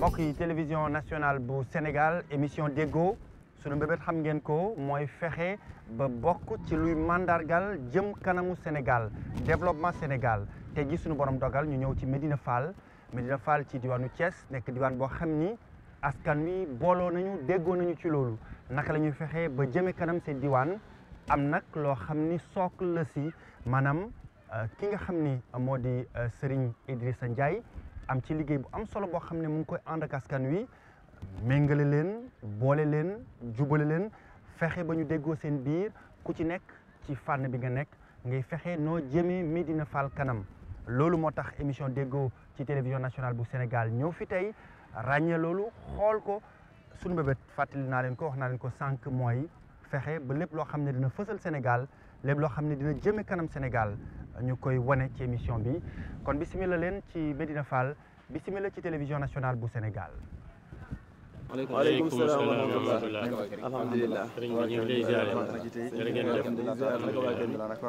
mbokk yi télévision nationale bu Sénégal émission déggoo sunu mbébét xam ngeen ko mooy fexe ba bokk ci luy mandargal jëm kanamu Sénégal développement Sénégal te ji sunu borom dogal ñu ñëw ci Médina Fall Médina Fall ci diwaanu Thiès nekk diwaan boo xam ni askan wi booloo nañu déggoo nañu ci loolu naka la ñuy fexe ba jëme kanam seen diwaan am nag loo xam ni socle la si maanaam ki nga xam ni moo di Serigne Idrissa Ndiaye am ci liggéey bu am solo boo xam ne mu ngi koy ànd ak askan wi méngale leen boole leen jubale leen fexe ba ñu déggoo seen biir ku ci nekk ci fànn bi nga nekk ngay fexe noo jëmee Médina Fall kanam loolu moo tax émission déggoo ci télévision nationale bu Sénégal ñëw fi tey ràññee loolu xool ko suñu bébét fàttali naa leen ko wax naa leen ko sànq mooy fexe ba lépp loo xam ne dina fësal Sénégal lépp loo xam ne dina jëme kanam Sénégal ñu koy wane ci émission bi kon bisimila leen ci Médina Fall bisimila ci télévision nationale bu Sénégal waaleykum salaam wa rahmatulah alhamdulilah sëriñ bi ñu ngi lay ziare jërë ngeen jëf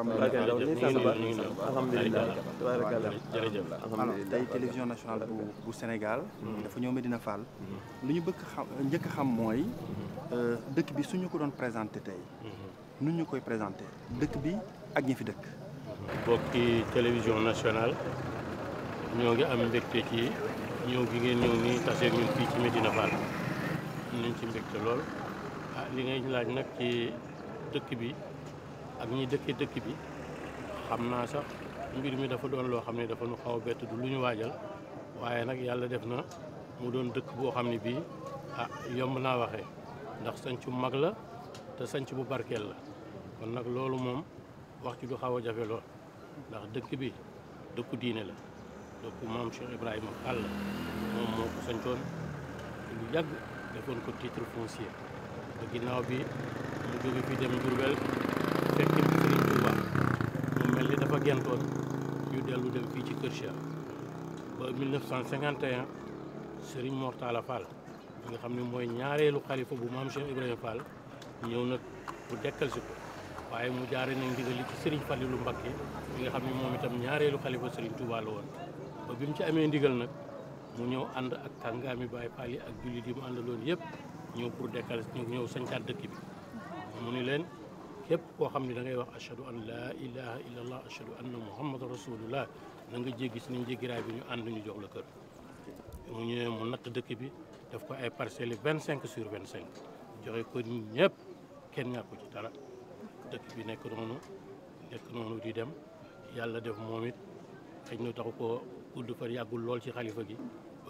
alhamdulilah tabarakallah jërëjëf alors tey télévision nationale bu bu Sénégal dafa ñëw Médina Fall lu ñu bëgg xam njëkk a xam mooy dëkk bi suñu ko doon présenté tey nu ñu koy présenté dëkk bi ak ñi fi dëkk bokki télévision nationale ñoo ngi am mbégte ci ñëw gi ngeen ñëw nii taseeg ñun fii ci Médina Fall am nañ ci mbégte lool ah li ngay laaj nag ci dëkk bi ak ñi dëkke dëkk bi xam naa sax mbir mi dafa doon loo xam ne dafa nu xaw a bett du lu ñu waajal waaye nag yàlla def na mu doon dëkk boo xam ne bii ah yomb naa waxee ndax sanc bu mag la te sanc bu barkeel la kon nag loolu moom wax ci du xaw a jafe lool ndax dëkk bi dëkku diine la dëkku maam Cheikh Ibrahima Fall moom moo ko sancoon lu yàgg defoon ko titre foncier ba ginnaaw bi mu jóge fi dem Diourbel fekk Serigne Touba mu mel ni dafa gentoon ñu dellu dem fii ci Kër Cheikh ba 1951 Serigne Mor Talla Fall bi nga xam ne mooy ñaareelu xalifa bu maam Cheikh Ibrahima Fall ñëw nag bu dekkal si ko waaye mu jaare nañ ndigal li ci Serigne Fallilou Mbacké bi nga xam ne moom itam ñaareelu xalifa Serigne Touba la woon ba bi mu ci amee ndigal nag mu ñëw ànd ak kàngaami Baay Faal yi ak jullit yi mu àndaloon yëpp ñëw pour dekkal ñu ñëw sañcaat dëkk bi mu ni leen képp koo xam ne da ngay wax ashhadu an laa ilaha illa allah ashhadu anna muhammadan rasulullah na nga jéggi si niñ jéggiraay bi ñu ànd ñu jox la kër mu ñëwee mu natt dëkk bi daf ko ay parcelles vingt cinq sur vingt cinq joxe ko ñëpp kenn ñàkku ci dara dëkk bi nekk noonu nekk noonu di dem yàlla def moom it xëy na taxu ko gudd fa yàggul lool ci xalifa gi ba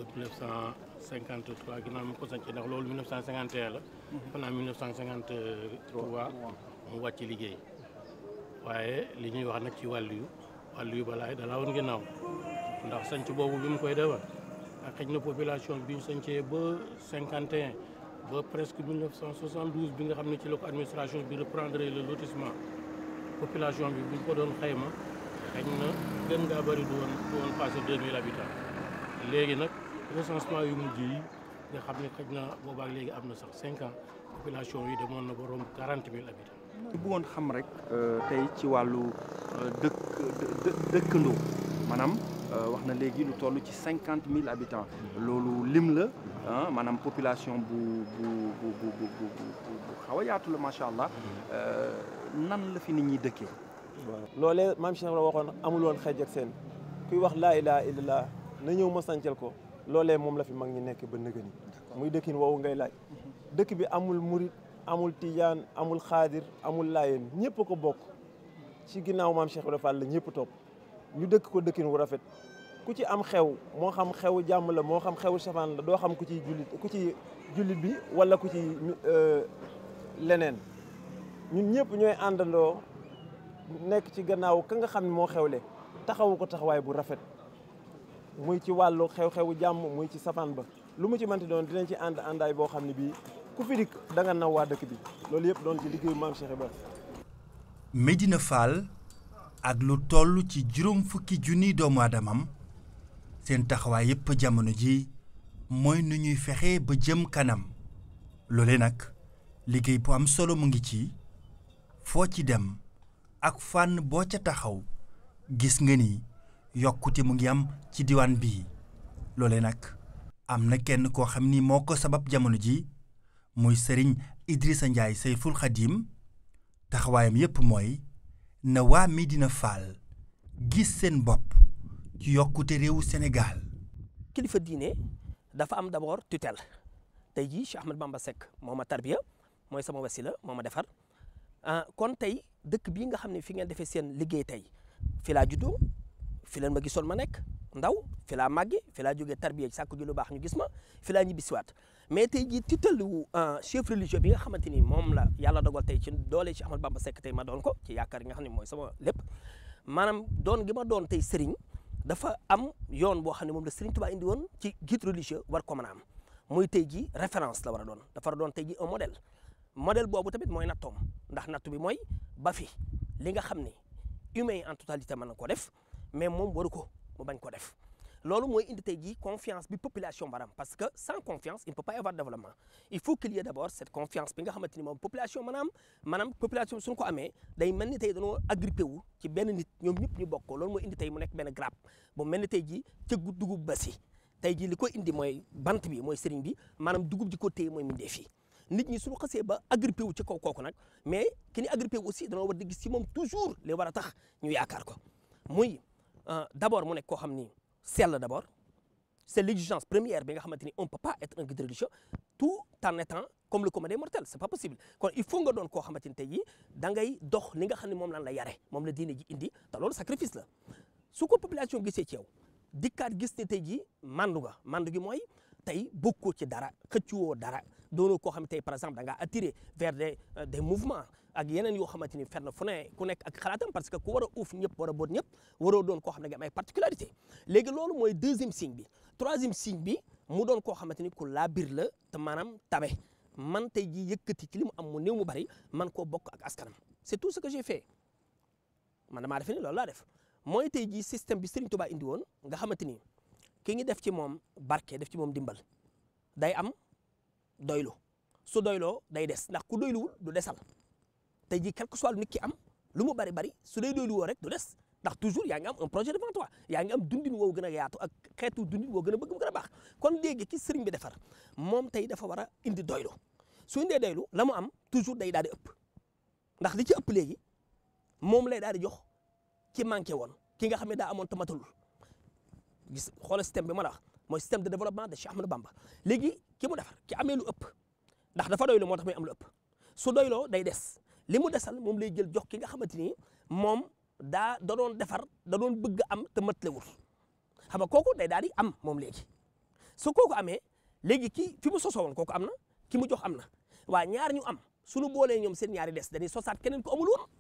1953 ginnaaw mi ko sanc ndax loolu 1951 la fanaa 1953 mu wàcc liggéey waaye li ñuy wax nag ci wàllu yu wàllu yu balaay dalaa woon ginnaaw ndax sanc boobu bi mu koy defar ak xëy na population bi ñu sancee ba 51 ba presque 1972 bi nga xam ne ci la ko administration bi reprendre le lotissement population bi bu ñu ko doon xayma xëy na gën ngaa bëri du woon du woon passé 2000 habitants léegi nag recensement yu mujj yi nga xam ne xëy na boobaak léegi am na sax 5 ans population yi demoon na ba romb 40 000 habitants. ñu bëggoon xam rek tey ci wàllu dëkk dëkkandoo maanaam wax na léegi lu toll ci cinquante mille habitants loolu lim la ah maanaam population bu bu bu bu bu bu bu xaw a yaatu la macha allah nan la fi nit ñi dëkkee. waaw loolee maam Cheikh la waxoon amul woon xeej ak seen kuy wax laa ilaha illallah na ñëw ma sancal ko loolee moom la fi mag ñi nekk ba nëgëni muy dëkkin woowu ngay laaj dëkk bi amul murit amul tijaan amul xaadir amul laayeen ñëpp ko bokk ci ginnaaw maam Cheikh Ibrahima Fall la ñëpp topp ñu dëkk ko dëkkin wu rafet ku ci am xew moo xam xew jàmm la moo xam xew safaan la doo xam ku ci jullit ku ci jullit bi wala ku ci leneen ñun ñëpp ñooy àndandoo nekk ci gannaaw ka nga xam ne moo xewle taxawu ko taxawaay bu rafet muy ci wàllu xew-xewu jàmm muy ci safaan ba lu mu ci mënti doon dinañ ci ànd àndaay boo xam ne bii ku fi dikk da nga naw waa dëkk bi loolu yëpp doon ci liggéeyu maam Cheikh Ibrahima. Médina Fall ak lu toll ci juróom fukki junniy doomu aadamam seen taxawaay yépp jamono ji mooy nu ñuy fexe ba jëm kanam loole nag liggéey bu am solo mu ngi ci foo ci dem ak fànn boo ca taxaw gis nga ni yokkute mu ngi am ci diwaan bii loole nag am na kenn koo xam ni moo ko sabab jamono ji muy sëriñ Idrissa Ndiaye Sayful Xadim taxawaayam yépp mooy na waa Médina Fall gis seen bopp ci yokkute réewu Sénégal kilifa diine dafa am d'abord tutelle tey jii Cheikh Ahmed Bamba Seck moo ma tarbiya mooy sama wasila moo ma defar kon tey dëkk bii nga xam ne fi ngeen defee seen liggéey tey fi laa juddoo fi leen ma gisoon ma nekk ndaw fi laa màgge fi laa jógee tarbiya sàkku ji lu baax ñu gis ma fi laa ñibbisiwaat mais tey jii tutelle wu chef religieux bi nga xamante ni moom la yàlla dogal tey ci doole Cheikh Ahmed Bamba Seck tey ma doon ko ci yaakaar yi nga xam ne mooy sama lépp maanaam doon gi ma doon tey sëriñ dafa am yoon boo xam ne moom la Serigne Touba indi woon ci guide religieux war ko mën a am muy tey jii référence la war a doon dafa war a doon tey jii un modèle modèle boobu tamit mooy nattoom ndax nattu bi mooy ba fi li nga xam ne humain en totalité mën na ko def mais moom waru ko mu bañ ko def loolu mooy indi tey jii confiance bi population baram parce que sans confiance il ne peut pas y avoir développement il faut qu'il y ait d'abord cette confiance bi nga xamante ni moom population maanaam maanaam population suñu ko amee day mel ni tey dañoo agrippé wu ci benn nit ñoom ñëpp ñu bokk ko loolu mooy indi tey mu nekk benn grappe bu mel ni tey jii cëggu dugub ba si tey jii li ko indi mooy bant bi mooy sëriñ bi maanaam dugub ji ko téye mooy mindee fii nit ñi suñu xasee ba agrippé wu ci kaw kooku nag mais ki ni agrippé wu aussi dañoo war di gis ci moom toujours li war a tax ñu yaakaar ko muy d'abord mu nekk koo xam ni sell d'abord c'est l'exigence première bi nga xamante ni on peut pas être un guide religieux tout en étant comme le commun des mortels c'est pas possible kon il faut nga doon koo xamante ni tey jii da ngay dox li nga xam ne moom lan la yare moom la diine ji indi te loolu sacrifice la su ko population gisee ci yow dikkaat gis ne tey jii mandu nga mandu gi mooy tey bokkoo ci dara xëccuwoo dara doonoo koo xam ne tey par exemple da ngaa attiré vers des des mouvements ak yeneen yoo xamante ni fenn fu ne ku nekk ak xalaatam parce que ku war a uuf ñëpp war a boot ñëpp waroo doon koo xam ne nga am ay particularité léegi loolu mooy deuxième signe bi troisième signe bi mu doon koo xamante ni ku laabir la te maanaam tabe man tey jii yëkkati ci li mu am mu néew mu bari man koo bokk ak askanam c'est tout ce que j'ai fait man damaa defe ni loolu laa def mooy tey jii système bi Serigne Touba indi woon nga xamante ni ki ngi def ci moom barke def ci moom dimbal day am doylu su doyloo day des ndax ku doyluwul du desal tey jii quel que soit nit ki am lu mu bari bari su dee doylu woo rek du des ndax toujours yaa ngi am un projet devant toi yaa ngi am dundin woowu gën a yaatu ak xeetu dundin woo gën a bëgg mu gën a baax kon léegi ki sëriñ bi defar moom tey dafa war a indi doylu su indee doylu la mu am toujours day daal di ëpp ndax li ci ëpp léegi moom lay daal di jox ki manqué woon ki nga xam ne daa amoon te matalul gis xoolal système bi ma la wax mooy système de développement de Cheikh Ahmadou Bamba léegi ki mu defar ki amee lu ëpp ndax dafa doylu moo tax muy am lu ëpp su doyloo day des li mu desal moom lay jël jox ki nga xamante ni moom daa da doon defar da doon bëgg am te matlewul xam nga kooku day daal di am moom léegi su kooku amee léegi ki fi mu sosoo woon kooku am na ki mu jox am na waa ñaar ñu am suñu boolee ñoom seen ñaari des dañuy sosaat keneen ko amul woon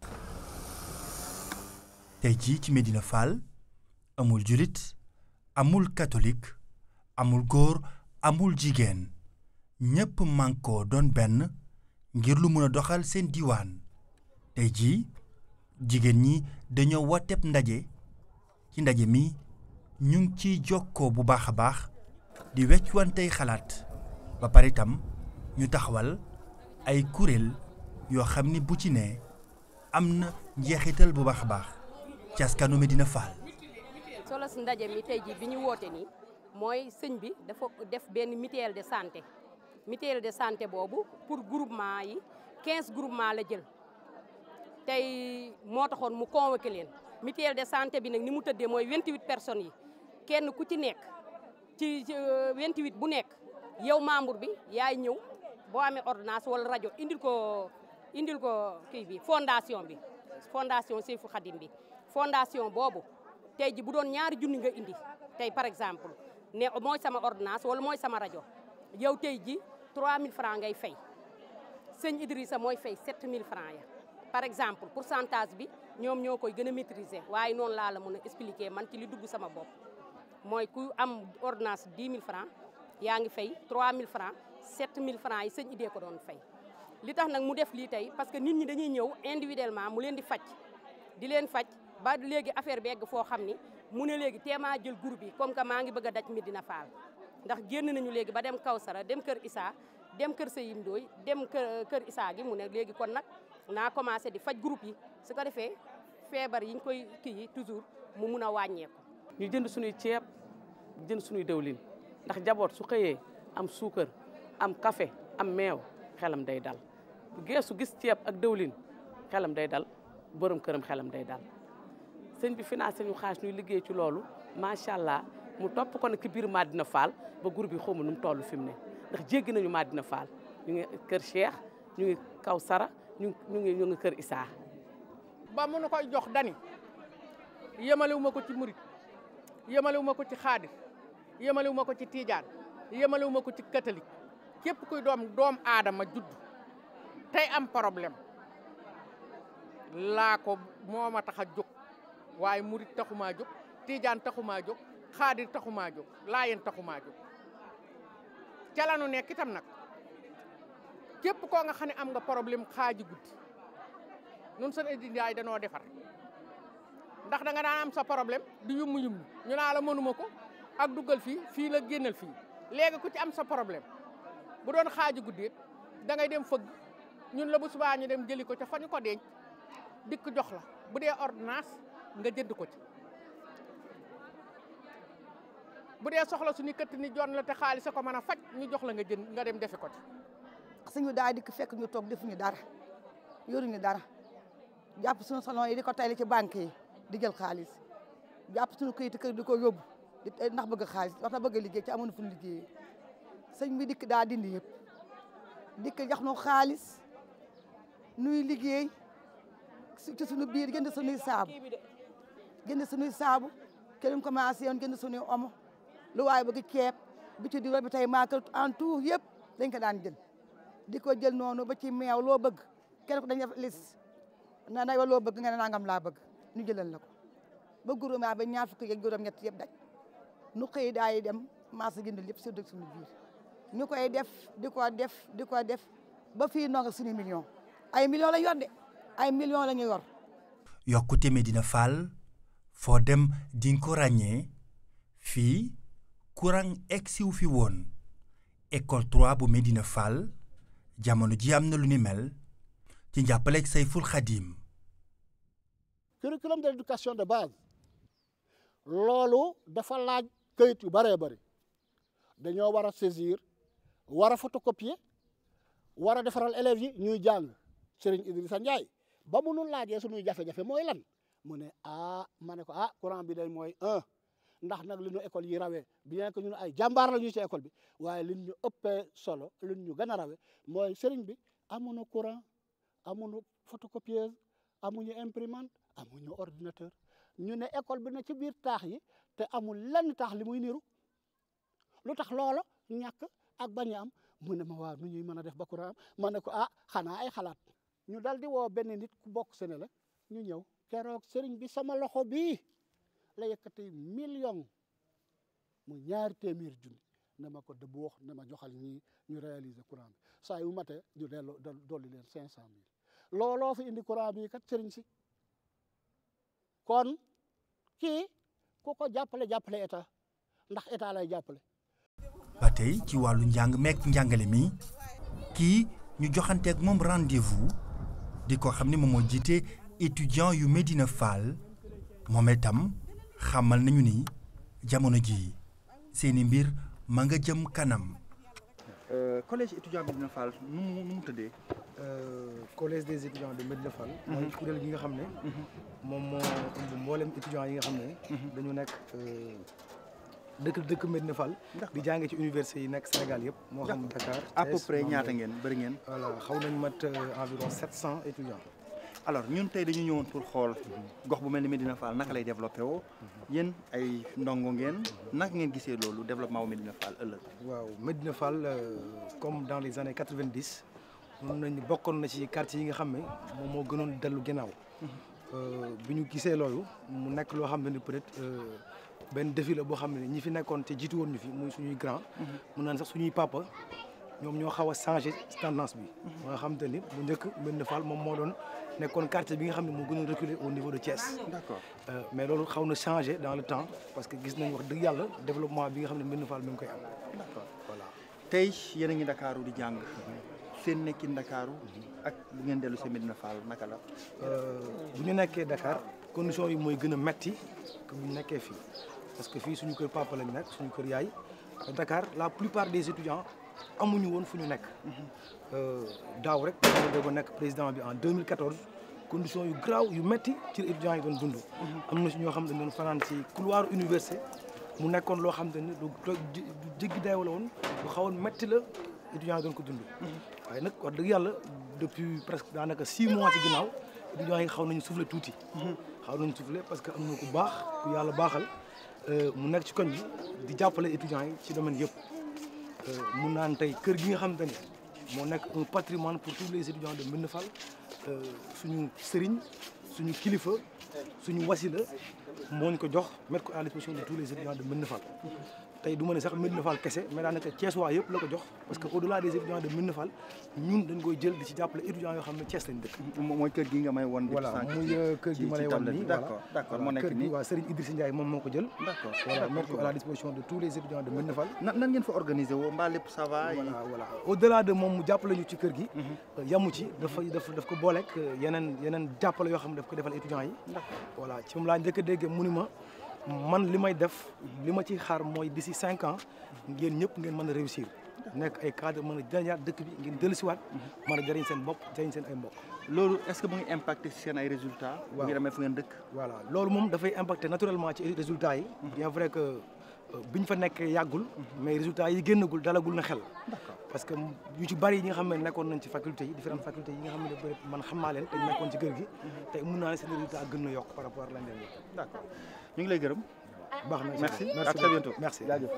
tey jii ci Médina Fall amul julit amul catholique amul góor amul jigéen ñépp mànkoo doon benn ngir lu mën a doxal seen diiwaan tey jii jigéen ñi dañoo wooteb ndaje ci ndaje mi ñu ngi ciy jokkoo bu baax a baax di weccuwantey xalaat ba pare itam ñu taxawal ay kuréel yoo xam ni bu ci ne am na njeexital bu baax a baax ci askanu Médina Fall solo si ndaje mi tey jii bi ñu woote nii mooy sëñ bi dafa def benn mutuelle de santé mutuelle de santé boobu pour groupement yi 15 groupement la jël tey moo taxoon mu convoqué leen mutuelle de santé bi nag ni mu tëddee mooy 28 personnes yi kenn ku ci nekk ci 28 bu nekk yow membre bi yaay ñëw boo amee ordonnance wala rajo indil ko indil ko kii bi fondation bi fondation Seyfou Khadim bi fondation boobu tey ji bu doon ñaari junni nga indi tey par exemple ne mooy sama ordonnance wala mooy sama rajo yow tey ji 3000 francs ngay fay sëñ Idrissa mooy fay 7000 francs ya par exemple pourcentage bi ñoom ñoo koy gën a maîtriser waaye noonu laa la mën a expliquer man ci li dugg sama bopp mooy ku am ordonnance 10 000 francs yaa ngi fay 3000 francs 7000 francs yi sëñ idée ko doon fay li tax nag mu def lii tey parce que nit ñi dañuy ñëw individuellement mu leen di faj di leen faj ba léegi affaire bi egg foo xam ni mu ne léegi teemaa jël groupe yi comme que maa ngi bëgg a daj Médina Fall ndax génn nañu léegi ba dem Kawsara dem kër Issa dem kër Seyim Ndoy dem kër kër Issa gi mu ne léegi kon nag naa commencé di faj groupe yi su ko defee feebar yi ñu koy kii yi toujours mu mun a wàññeeku. ñu jënd suñuy ceeb jënd suñuy dawlin ndax jaboot su xëyee am suukar am café am meew xelam day dal bu geesu gis ceeb ak dëwlin xelam day dal borom këram xelam day dal sëñ bi financé ñu xaas ñuy liggéey ci loolu macha allah mu topp ko nag ci biir Madina Fall ba groupe bi xawma nu mu toll fi mu ne ndax jéggi nañu Madina Fall ñu ngi kër Cheikh ñu ngi kaw Sara ñu ñu ngi ñu ngi kër Issa ba mu nu koy jox dani yemalewu ma ko ci murit yemalewu ma ko ci xaadir yemalewu ma ko ci tiijaan yemalewu ma ko ci catholique képp kuy doom doom aadama judd tey am problème laa ko moo ma tax a jóg waaye murit taxumaa jóg tiijaan taxumaa jóg xaadir taxumaa jóg laayeen taxumaa jóg ca la nu nekk itam nag képp koo nga xam ne am nga problème xaaji guddi nun seen Edy Ndiaye danoo defar ndax da nga daan am sa problème di yummu yummu ñu naa la mënuma ko ak duggal fii fii la génnal fii léegi ku ci am sa problème bu doon xaaji guddi da ngay dem fëgg ñun la bu subaa ñu dem jëli ko ca fa ñu ko denc dikk jox la bu dee ordonnance nga jënd ko ci bu dee soxla suñu këtt ni jon la te xaalis ko mën a faj ñu jox la nga jënd nga dem defi ko ci suñu daa dikk fekk ñu toog defuñu dara yoruñu dara jàpp suñu salon yi di ko tayli ci banque yi di jël xaalis jàpp suñu këyit kër di ko yóbbu di ndax bëgg xaalis wax na bëgg liggéey ci amoon fu ñu liggéeyee sëñ bi dikk daa dindi yëpp dikk jox nu xaalis nuy liggéey ci suñu biir jënd suñuy saabu jënd suñuy saabu kenn commencé woon jënd suñuy omo lu waaye bëgg ceeb bi ci diwlin bi tey maakal en tout yëpp dañ ko daan jël di ko jël noonu ba ci meew loo bëgg kenn ko dañ def lis na nay wa loo bëgg nga ne nangam laa bëgg ñu jëlal la ko ba groupement ba ñaar fukki ak juróom ñett yëpp daj nu xëy daay dem marché jënd lépp si dëkk suñu biir ñu koy def di ko def di ko def ba fii nonga suñu million ay million la yor de ay million la ñu yor yokkute Medina Fall foo dem dinga ko ràññee fii courant egsiw fi woon école 3 bu Medina Fall jamono ji am na lu ni mel ci njàppaleeg Sayful Xadim curriculum de l'éducation de base loolu dafa laaj këyit yu bëree bëri dañoo war a saisir war a photocopier war a defaral élèves yi ñuy jàng Serigne Idrissa Ndiaye ba mu nu laajee suñuy jafe-jafe mooy lan mu ne ah ma ne ko ah courant bi day mooy un ndax nag li ñu école yi rawee bien que ñun ay jàmbaar la ñu ci école bi waaye li ñu ëppee solo li ñu gën a rawee mooy Serigne bi amuñu courant amuñu photocopieuse amuñu imprimante amuñu ordinateur ñu ne école bi na ci biir taax yi te amul lenn taax li muy niru lu tax loola ñàkk ak bañ a am mu ne ma waaw nu ñuy mën a def ba courant am ma ne ko ah xanaa ay xalaat ñu dal di woo benn nit ku bokk sene la ñu ñëw keroog sëriñ bi sama loxo bii la yëkkati million mu ñaari téeméer junni ne ma ko dëbb wax ne ma joxal ñii ñu réaliser courant bi saa yu matee ñu delloo dolli leen cinq cent mille looloo fi indi courant bi kat sëriñ si kon kii ku ko jàppale jàppale état ndax état lay jàppale ba tey ci wàllu njàng meek njàngale mi kii ñu joxanteeg moom rendez-vous di ko xam ne moom moo jiite étudiant yu Medina Fall moom itam xamal nañu ni jamono ji seeni mbir ma nga jëm kanam. collège étudiant Medina Fall nu mu nu mu tëddee. collège des étudiants de Medina Fall. mooy kuréel gi nga xam ne. moom moo ëmb mboolem étudiants yi nga xam ne. dañu nekk dëkk dëkk Medina Fall. di jànge ci université yi nekk Sénégal yëpp. moo xam Dakar à peu près ñaata ngeen bëri ngeen. voilà xaw nañ mat environ sept cent étudiants. alors ñun tey dañu ñëwoon pour xool gox bu mel ni Medina Fall naka lay développé woo yéen ay ndongo ngeen naka ngeen gisee loolu développement wu Medina Fall ëllëg. waaw Medina Fall comme dans les années quatre vingt dix mun nañu bokkoon na ci quartier yi nga xam ne moom moo gënoon dellu ginnaaw. bi ñu gisee loolu mu nekk loo xam ne ni peut-être benn défi la boo xam ne ñi fi nekkoon te jiitu woon ñu fi muy suñuy grand. mun naan sax suñuy papa ñoom ñoo xaw a changé tendance bi. ba nga xam te ni bu njëkk Medina Fall moom moo doon. nekkoon quartier bi nga xam ne moo gën a reculer au niveau de Thiès. d'accord mais loolu xaw na changé dans le temps parce que gis nañ wax dëgg yàlla développement bi nga xam ne Medina Fall mi ngi koy am. d'accord voilà tey yéen a ngi Ndakaaru di jàng seen nekki Ndakaaru ak bu ngeen dellu see Medina Fall naka la. bu ñu nekkee Dakar condition yi mooy gën a metti que bu ñu nekkee fii parce que fii suñu kër papa lañ nekk suñu kër yaay Dakar la plupart des étudiants amuñu woon fu ñu nekk. daaw rek dama doog a nekk président bi en 2014 conditions yu graaw yu metti ci la étudiants yi doon dund. am na si ñoo xam ne doon fanaan ci couloir université mu nekkoon loo xam ne lu du jéggi dayoo la woon lu xawoon metti la étudiants yi doon ko dund. waaye nag wax dëgg yàlla depuis presque daanaka six mois ci ginnaaw étudiants yi xaw nañu soufflé tuuti. xaw nañu soufflé parce que am na ku baax ku yàlla baaxal mu nekk ci koñ bi di jàppale étudiants yi ci domaine yëpp. mun naan tey kër gi nga xamante ne moo nekk un patrimoine pour tous les étudiants de Médina Fall suñu sëriñ suñu kilifa suñu wasila moo ñu ko jox mettre ko à la disposition de tous les étudiants de Médina Fall tey du ma ne sax Médina Fall kese mais daanaka Thiès waa yëpp la ko jox parce que au delà des étudiants de Médina Fall ñun dañ koy jël di ci jàppale étudiants yoo xam ne Thiès lañ dëkk. mooy kër gi nga may won. voilà muy kër gi ma lay wan nii d'accord d'accord moo nekk kër gi nii waa Serigne Idrissa Ndiaye moom moo ko jël. d'accord voilà mettre ko à la disposition de tous les étudiants de Médina Fall. nan nan ngeen fa organiser woo mbaa lépp ça va. voilà voilà au delà de moom mu jàppale ñu ci kër gi. yamu ci dafa daf daf ko booleeg yeneen yeneen jàppale yoo xam ne daf ko defal étudiants yi. voilà ci moom laa njëkk a déggee mu ni ma man li may def li ma ciy xaar mooy d'ici cinq ans ngeen ñëpp ngeen mën a réussir nekk ay cadre mën a jëriñaat dëkk bi ngeen dellusiwaat mën a jëriñ seen bopp jëriñ seen ay mbokk. loolu est-ce que mu ngi impacté ci seen ay résultats. bu ngi demee fu ngeen dëkk. voilà loolu moom dafay impacté naturellement ci résultats yi. bien vrai que biñ fa nekkee yàggul. mais résultats yi génnagul dalagul na xel. parce que yu ci bari yi nga xam ne nekkoon nañ ci faculté yi différentes facultés yi nga xam ne man xam naa leen te ñu nekkoon ci kër gi. tey mun naa ne seen résultat gën na yokk par rapport ak lañ leen yokk. d'accord ñu ngi lay gërëm. baax na merci merci à très bientôt merci jaajëf.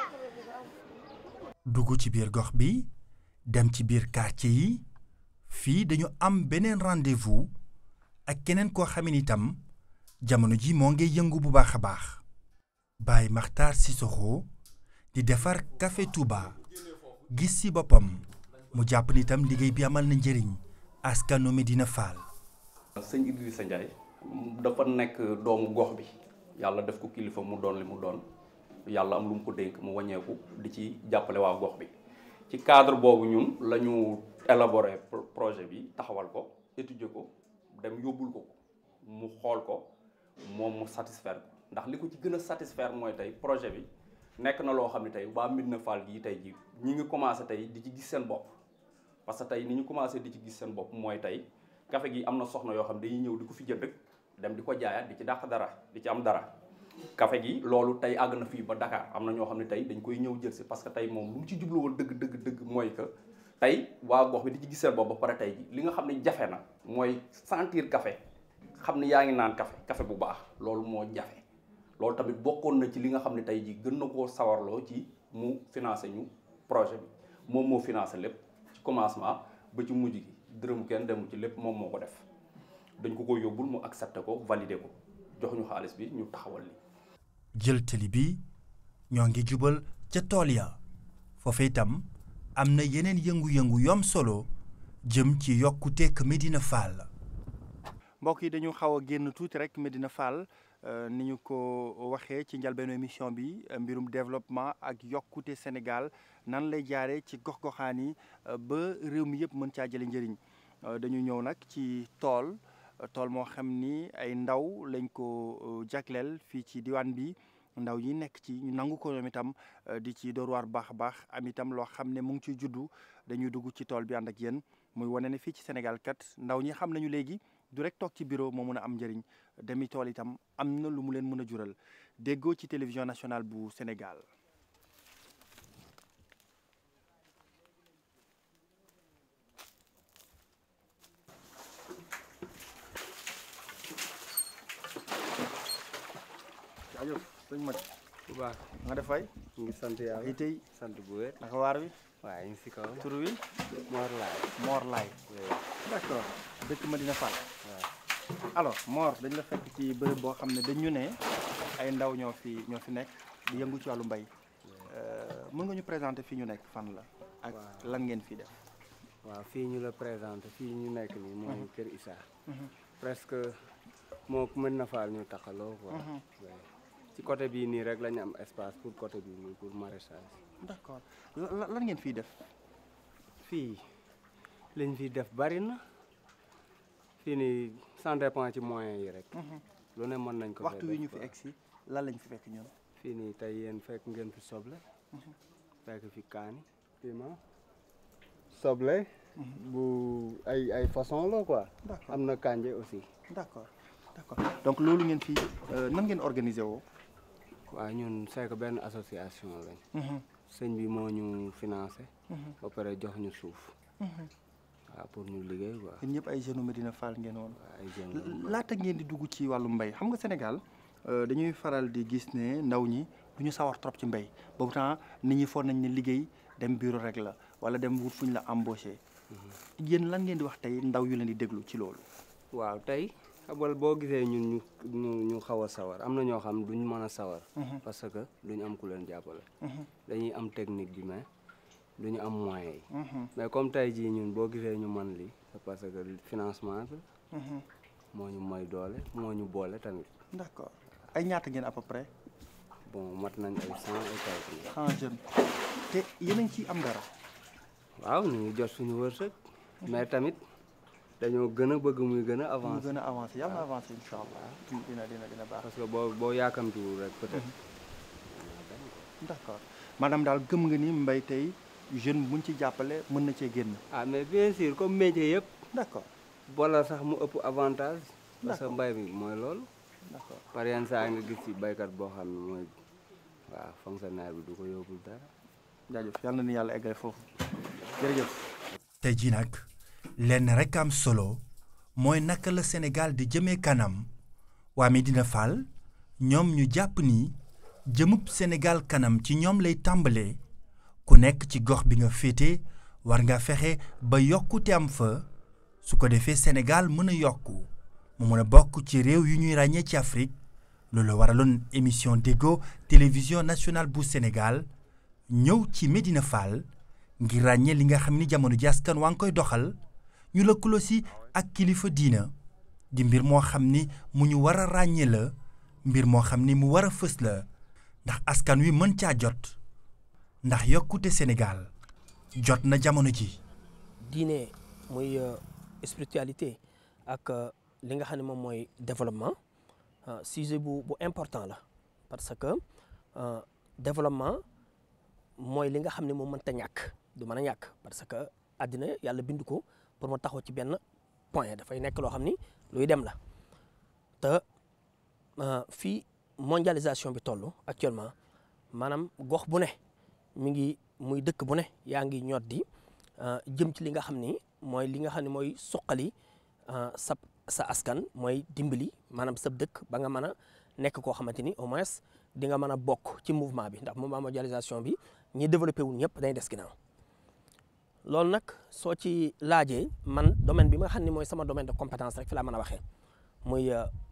dugg ci biir gox bi dem ci biir quartier yi fii dañu am beneen rendez-vous ak keneen koo xam ne itam jamono ji moo ngi yëngu bu baax a baax Baye Makhtar Sissoko di defar café Touba gis ci boppam mu jàpp ni itam liggéey bi amal na njëriñ askanu Medina Fall. sëñ Idrissa Ndiaye dafa nekk doomu gox bi yàlla def ko kilifa mu doon li mu doon yàlla am lu mu ko dénk mu wàññeeku di ci jàppale waa gox bi ci cadre boobu ñun la ñu élaborer projet bi taxawal ko étudier ko dem yóbbul ko mu xool ko moom mu satisfaire ko ndax li ko ci gën a satisfaire mooy tey projet bi nekk na loo xam ne tey waa Médina Fall gii tey ji ñi ngi commencé tey di ci gis seen bopp parce que tey ni ñu commencé di ci gis seen bopp mooy tey café gi am na soxna yoo xam ne dañuy ñëw di ko fi jënd dem di ko jaayaat di ci dàq dara di ci am dara café gi loolu tey àgg na fii ba Dakar am na ñoo xam ne tey dañ koy ñëw jël si parce que tey moom lu mu ci jublu woon dëgg dëgg dëgg mooy que tey waa gox bi di ci gis seen bopp ba pare tey ji li nga xam ne jafe na mooy sentir café xam ne yaa ngi naan café café bu baax loolu moo jafe loolu tamit bokkoon na ci li nga xam ne tey ji gën na koo sawarloo ci mu financé ñu projet bi moom moo financé lépp ci commencement ba ci mujj gi dërëm kenn demu ci lépp moom moo ko def dañ ko ko yóbbul mu accepté ko validé ko jox ñu xaalis bi ñu taxawal li jël tali bi ñoo ngi jubal ca tool ya foofa itam am na yeneen yëngu-yëngu yom solo jëm ci yokkuteek Medina Fall. mbokk yi dañu xaw a génn tuuti rek Medina Fall ni ñu ko waxee ci njalbeenu émission bi mbirum développement ak yokkute Sénégal nan lay jaaree ci gox-goxaan yi ba réew mi yëpp mën caa jële njëriñ dañu ñëw nag ci tool tool moo xam ni ay ndaw lañ ko jagleel fii ci diwaan bi ndaw yi nekk ci ñu nangu ko ñoom itam di ci door waar baax a baax am itam loo xam ne mu ngi ciy juddu dañuy dugg ci tool bi ànd ak yéen muy wane ne fii ci Sénégal kat ndaw ñi xam nañu léegi du rek toog ci bureau moo mën a am njëriñ demi tool itam am na lu mu leen mën a jural déggoo ci télévision nationale bu Sénégal. jaajëf sëñ Mat bu baax nga def fay ñu ngi sant yàlla yi tey sant bu wér naka waar wi waaye ñu ngi si kaw tur wi Mor Laay Mor Laay d'accord dëkk Medina Fall alors Mor dañ la fekk ci bërëb boo xam ne dañu ne ay ndaw ñoo fi ñoo fi nekk di yëngu ci wàllu mbay mën nga ñu présenter fii ñu nekk fan la ak lan ngeen fii def waaw fii ñu la présenté fii ñu nekk nii mooy Kër Issa presque moo Medina Fall ñu taxaloo quoi ci côté bii nii rek la ñu am espace pour côté bii nii pour maraîchage d'accord lan ngeen fii def fii liñ fi def bari na fii nii ça dépend ci moyens yi rek lu ne mën nañ ko waxtu wi ñu fi egg si lan lañ fi fekk ñoom fii nii tey yéen fekk ngeen fi soble fekk fi kaani piment soble bu ay ay façon la quoi D'accord. am na kànje aussi d'accord d'accord donc loolu ngeen fi nan ngeen organiser woo waaw ñun c'est que benn association lañ Mhm. sëñ bi moo ñu financé Mhm. ba pare jox ñu suuf waaw pour ñu liggéey quoi yéen ñëpp ay jeunes Medina Fall ngeen woon ay jeunes laata ngeen di dugg ci wàllu mbay xam nga Sénégal euh, dañuy faral di gis ne ndaw ñi du ñu sawar trop ci mbay boobu temps nit ñi foog nañ ne liggéey dem bureau rek la wala dem wut fu ñu la embauché yéen lan ngeen di wax tey ndaw yu leen di déglu ci loolu waaw tey xabal boo gisee ñun ñu ñu ñu xaw a sawar am na ñoo xam duñ mën a sawar Mhm. parce que duñ am ku leen jàppale Mhm. dañuy am technique bi mais duñu am moyens yi Mhm. mais comme tey jii ñun boo gisee ñu man lii c'est parce que financement bi Mhm. moo ñu may doole moo ñu boole tamit d'accord ay ñaata ngeen à peu près bon mat nañ ay cent et quelques cent jeunes te yéen a ngi ciy am dara waaw ñu ngi jot suñu wërsëg mais tamit dañoo gën a bëgg muy gën a mu avancer gën a avancé yàlla na avancé incha allah dina dina dina baax parce que boo boo yaakamtiwul rek peut-être d'accord maanaam daal gëm nga ni mbay tey jeune buñ ci jàppale mën na cee génn ah mais bien sûr comme métier yëpp d'accord wala sax mu ëpp avantage parce que D'accord. mbay mi mooy loolu d'accord par yenn saa nga gis ci baykat boo xam ne mooy waaw fonctionnaire bi du ko yóbbul dara jaajëf yàlla na ni yàlla eggale foofu jërëjëf tey jii nag lenn rek am solo mooy naka la Sénégal di jëmee kanam waa Medina Fall ñoom ñu jàpp ni jëmub Sénégal kanam ci ñoom lay tàmbalee ku nekk ci gox bi nga féete war nga fexe ba yokkute am fa su ko defee Sénégal mën a yokku mu mën a bokk ci réew yu ñuy ràññee ci Afrique loolu waraloon émission Déggoo télévision nationale bu Sénégal ñëw ci Medina Fall ngir ràññee li nga xam ni jamono ji askan waa ngi koy doxal ñu lëkkaloo si ak kilifa diina di mbir moo xam ni mu ñu war a ràññee la mbir moo xam ni mu war a fës la ndax askan wi mën caa jot ndax yokkute Sénégal jot na jamono ji diine muy euh, spiritualité ak euh, li nga xam ne moom mooy développement euh, sujet bu bu important la parce que euh, développement mooy li nga xam ne moom mënta ñàkk du mën a ñàkk parce que àddina yàlla bind ko pour mu taxaw ci benn point dafay nekk loo xam ni luy dem la te euh, fii mondialisation bi toll actuellement maanaam gox bu ne mi ngi muy dëkk bu ne yaa ngi ñot di euh, jëm ci li nga xam ni mooy li nga xam ne mooy suqali euh, sa sa askan mooy dimbali maanaam sa dëkk ba nga mën a nekk koo xamante ni au moins di nga mën a bokk ci mouvement bi ndax mouvement mondialisation bi ñi développé wul ñëpp dañuy des ginnaaw loolu nag soo ci laajee man domaine bi nga xam ne mooy sama domaine de compétence rek fi laa mën a waxee muy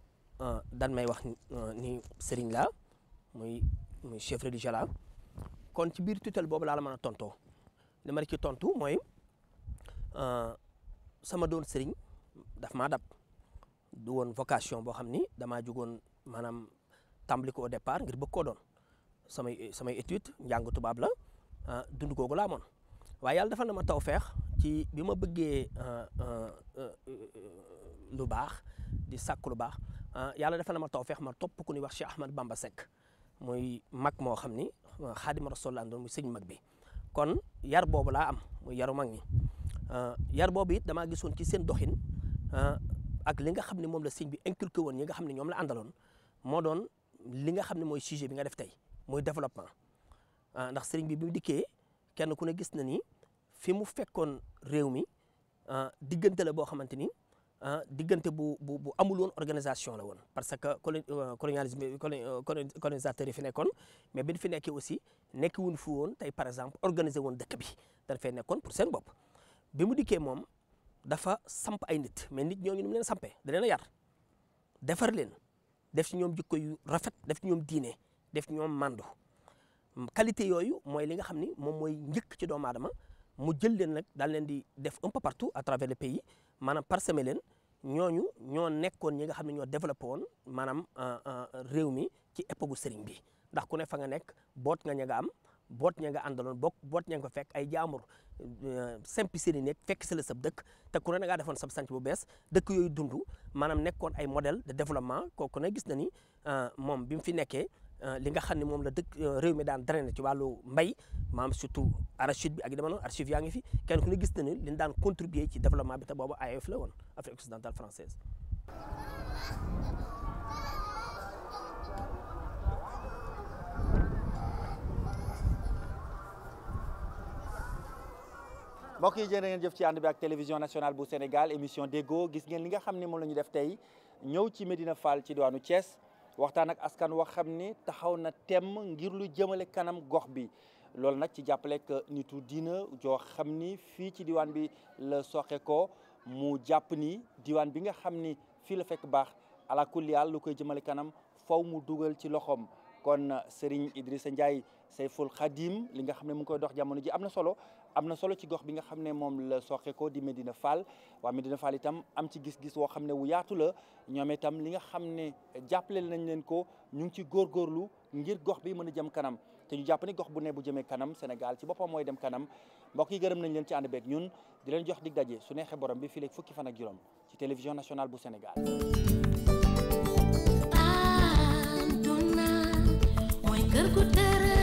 dan may wax ni sëriñ la muy muy chef religieux la kon ci biir tutelle boobu laa la mën a tontoo li ma la ci tontu mooy sama doon sëriñ daf maa dab du woon vocation boo xam ni damaa jugoon maanaam tàmbali ko au départ ngir bëgg koo doon samay samay étude njàng tubaab la dund googu laa moon waaye yàlla defal na ma taw feex ci bi ma bëggee lu baax di sàkk lu baax yàlla defal na ma taw feex ma topp ku ñuy wax Cheikh Ahmad Bamba Seck muy mag moo xam ni xaadima rasul la doon muy sëñ mag bi kon yar boobu laa am muy yaru mag ñi yar boobu it damaa gisoon ci seen doxin ak li nga xam ne moom la sëñ bi inculqué woon ñi nga xam ne ñoom la àndaloon moo doon li nga xam ne mooy sujet bi nga def tey muy développement ndax sëriñ bi bi mu dikkee kenn ku ne gis na ni fi mu fekkoon réew mi diggante la boo xamante ni diggante bu bu bu amul woon organisation la woon parce que colonialisme colonisateur yi fi nekkoon mais bi ñu fi nekkee aussi nekk wuñ fi woon tey par exemple organiser woon dëkk bi dañ fay nekkoon pour seen bopp bi mu dikkee moom dafa samp ay nit mais nit ñooñu ni mu leen sampee da leen a yar defar leen def ci ñoom jikko yu rafet def ci ñoom diine def ci ñoom mandu qualité yooyu mooy li nga xam ni moom mooy njëkk ci doomu aadama mu jël leen nag daal leen di def un peu partout à travers le pays maanaam parsemer leen ñooñu ñoo nekkoon ñi nga xam ne ñoo développé woon maanaam réew mi ci époque gu sëriñ bi ndax ku ne fa nga nekk boot nga ña nga am boot ña nga àndaloon bokk boot ña nga ko fekk ay jaamur simpi sëriñ nekk fekk si la sab dëkk te ku ne da ngaa defoon sab sanc bu bees dëkk yooyu dund maanaam nekkoon ay modèle de développement kooku ne gis na ni moom bi mu fi nekkee li nga xam ne moom la dëkk réew mi daan drainer ci wàllu mbay maam surtout arachide bi ak yu demee noonu archive yaa ngi fi kenn ku ne gis na ni li ñu daan contribuer ci développement bi te boobu AOF la woon Afrique occidentale française mbokk yi jërë ngeen jëf ci ànd bi ak télévision nationale bu Sénégal émission déggoo gis ngeen li nga xam ne moom la ñu def tey ñëw ci Médina Fall ci diwaanu Thiès waxtaan ak askan wax xam ni taxaw na temm ngir lu jëmale kanam gox bi loolu nag ci jàppalek nitu diina joo xam ni fii ci diwaan bi la soxe ko mu jàpp ni diwaan bi nga xam ni fii la fekk baax ala kulli haal lu koy jëmale kanam faw mu dugal ci loxoom kon Serigne Idrissa Ndiaye Seyful Khadim li nga xam ne mu ngi koy dox jamono ji am na solo am na solo ci gox bi nga xam ne moom la soxe ko di Medina Fall waa Medina Fall itam am ci gis-gis woo xam ne wu yaatu la ñoom itam li nga xam ne jàppale nañ leen ko ñu ngi ci góorgóorlu ngir gox bi mën a jëm kanam te ñu jàpp ni gox bu ne bu jëmee kanam Sénégal ci boppam mooy dem kanam mbokk yi gërëm nañ leen ci ànd beeg ñun di leen jox dig daje su neexee borom bi fii léegi fukki fan ak juróom ci télévision nationale bu Sénégal. kër gu tere